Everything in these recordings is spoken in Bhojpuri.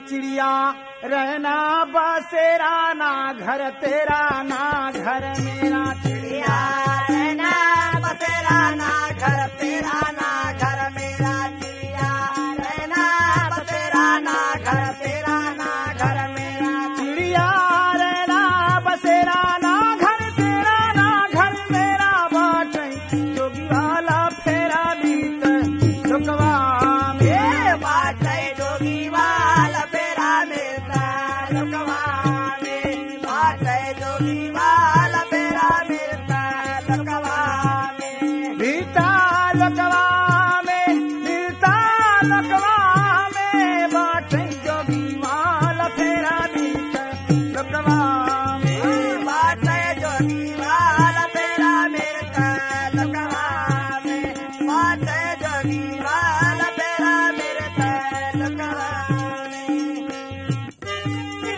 चिड़िया रहना बसेरा ना घर तेरा ना घर मेरा चिड़िया रहना बसेरा ना घर तेरा ना घर मेरा चिड़िया रहना बसेरा ना घर तेरा ना घर मेरा चिड़िया रहना बसेरा ना घर तेरा ना घर मेरा बाटे जोगी वाला फेरा बीत चुकवा में ये बात है जोगी वाला फेरा मिलता लुकवा में बात है जोगी वाला फेरा मिलता लुकवा में बीता लकवा में बीता लकवा में बाटे जोगी वाला फेरा बीत लकवा में बात है जोगी वाला फेरा मिलता लुकवा में बात है जोगी वाला फेरा मिलता लुकवा में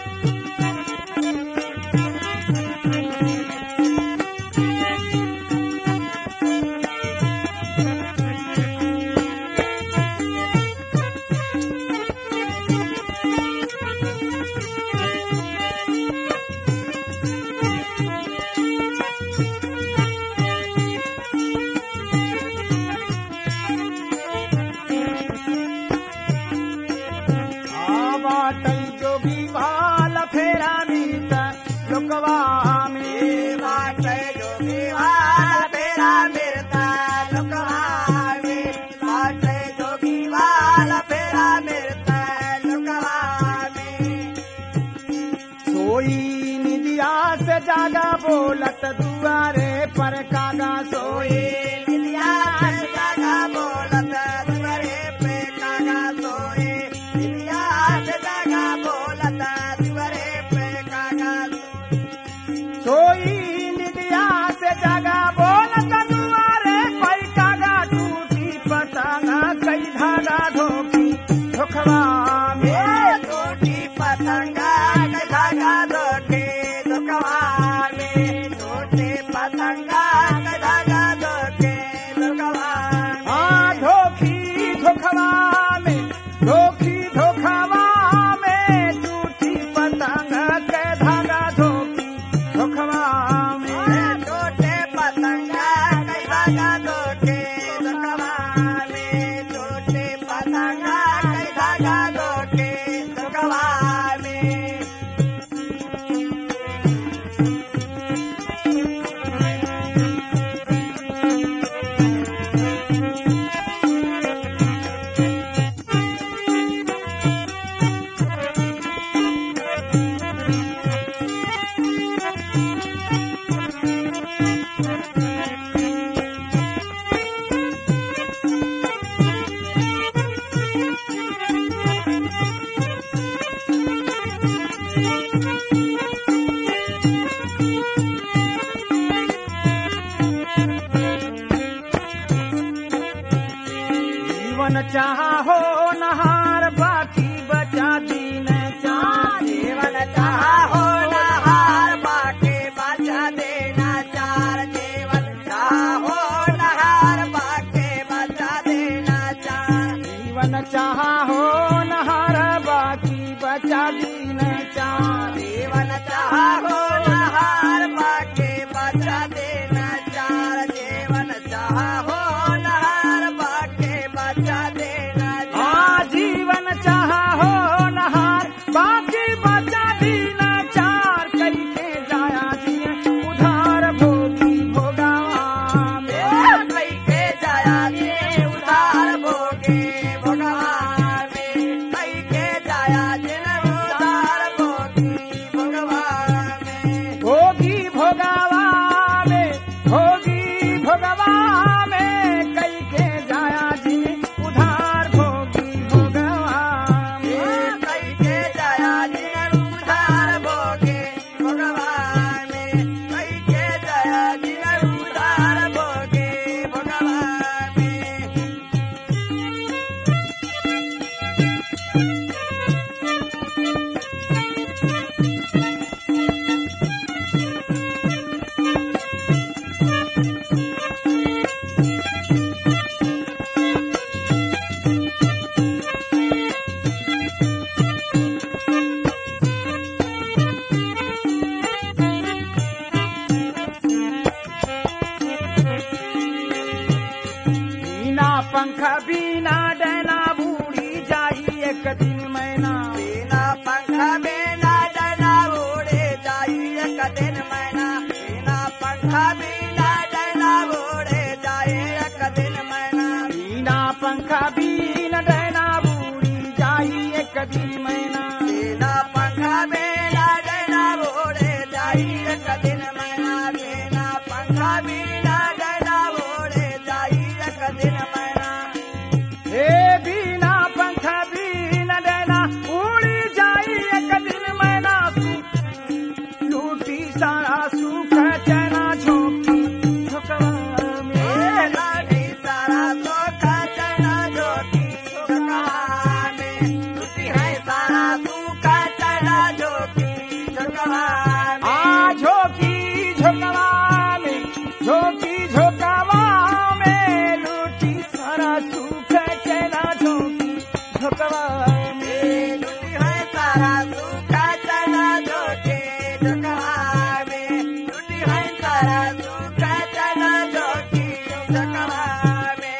आ बाटे जोगी वाला फेरा बीत लकवा में बात है जोगी वाला फेरा मिलता लुकवा में बात है जोगी वाला फेरा मिलता लुकवा में सोई निदिया से जागा बोलत दुआरे पर कागा सोई सोए दिया जागा बोलत दुआरे पे कागा सोए दिया जागा बोलत दुआरे पे कागा सोई निदिया से जागा बोलत दुआरे पर कागा टूटी पतंगा कई धागा धोखी धोखवा में ये टूटी पतंगा के धागा धोखे दुकवा में टूटे पतंगा के धागा धोखे दुकवा में आ धोखी धोखवा में धोखी धोखवा में टूटी पतंग के धागा धोखी धोखवा में टूटे पतंगा के धागा धोखे दुकवा में टूटे पतंगा के धागा धोखे दुकवा में जीवन चाहो नहार बाकी बचा दीन चाह जीवन चाहो नहार बाके बचा देना चार जीवन चाहो नहार बाके बचा देना चार जीवन चाहो नहार बाकी बचा दीन चाह जीवन चाहो नहार बाके बचा देना चार जीवन चाहो नहार बाके बचा देना चार आ जीवन चाहो नहार बाकी बचा दीन चार कई के जाया जिए उधार भोगी भोगावा में कई के जाया जे उधार भोगे भगवान कई के जाया जिन उधार भोगी भगवान भोगी भोगावा में भोगी भोगवा में कई के जाया जिने उधार भोगी भोगवा में कई के जाया पंखा बिना डना उड़े जाई एक दिन मैना बिना पंखा बिना डना उड़े जाए एक दिन मैना बिना पंखा बीन डैना बूढ़ी जाई एक दिन मैना बिना पंखा बिना डना उड़े जाई एक दिन मैना बिना पंखा बिना डना उड़े जाई एक दिन मैना हे बिना पंखा बीन डैना उड़ी जाई एक दिन मैना लूटी सारा सुख चना झोंकी झोंकवा में लाठी सारा सोखा चना जोगी झुकवाने टूटी है सारा सूखा चना जोगी झुकवाने आ झोंकी झोंकवा में झोंकी झोंकवा में लूटी सारा सुख चना झोंकी झोंकवा में टूटी है सारा सूखा चना जोगी झुकवाने टूटी है सारा सूखा चना जोगी झुकवाने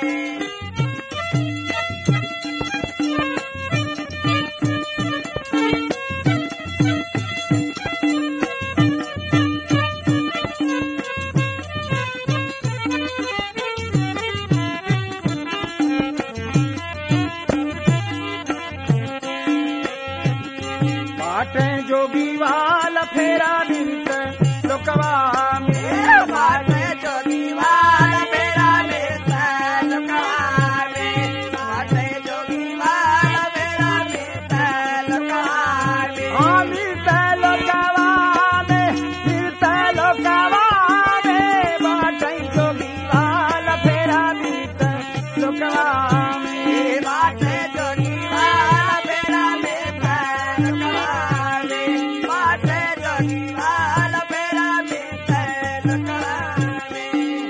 बाटे जोगी वाल फेरा मिलत लोकवा में बाटे जोगी वाल मेरा मिलता लुकावे बाटे जोगी वाल मेरा मिलता लुकावे हाँ मिलत लोकवा में मिलत लोकवा में बाटे जोगी वाल फेरा मिलत लोकवा में बाटे जोगी वाल मेरा मिलता लुकावे बाटे जोगी वाल मेरा मिलता लुकावे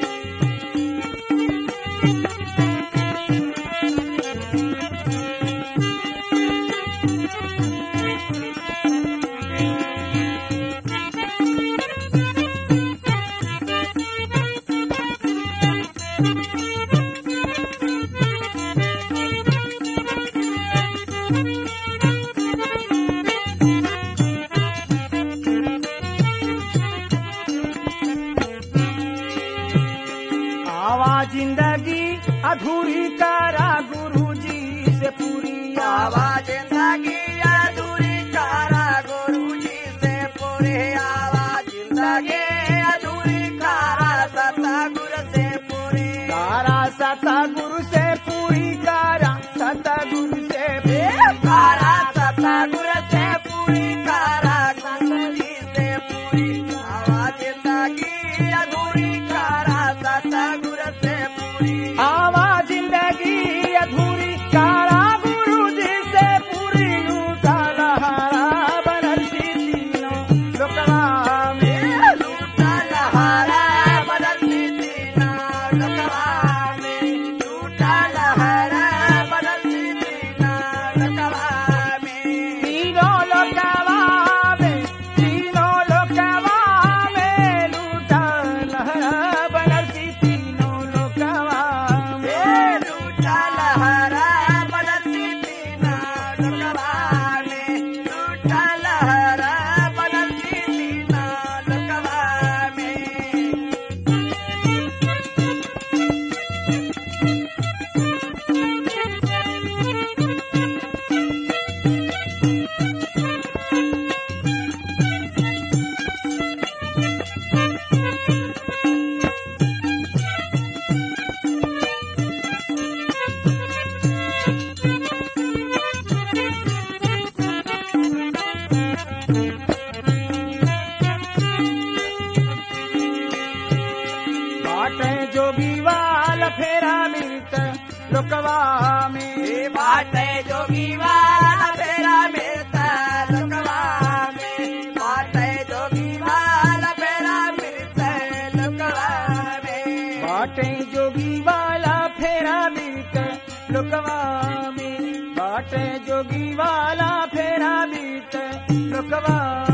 आवा जिंदगी अधूरी करा गुरु जी से पूरी आवा आवाज जिंदगी अधूरी कारा गुरु जी से पूरे आवाज जिंदगी अधूरी कारा सता गुरु से पूरी कारा सता गुरु से पूरी कारा सता गुरु से कारा सता गुरु से पूरी कारा गुरु जी से पूरी आवाज जिंदगी अधूरी कारा सता गुरु से पूरी आवा जिंदगी अधूरी कारा गुरु जी से पूरी लूटा लहारा बनसी तीनों लोकवा में लूटा लहारा बदलती दीना लकवा में लूटा लहारा बदलती दीना लकवा में तीनों लोकवा में तीनों लोकवा में लूटा लहारा बनसी तीनों लोकवा में ए लूटा लहारा बदलती दीना लकवा में लूटा लहारा बदलती दीना लकवा में बाटे जोगी वाल फेरा मिलत लोकवा में ए बाटे जोगी वाला फेरा मिलता लुकवा में बाटे जोगी वाला फेरा मिलता लुकवा में बाटे जोगी वाला फेरा मिलत लोकवा में बाटे जोगी वाला फेरा मिलत लोकवा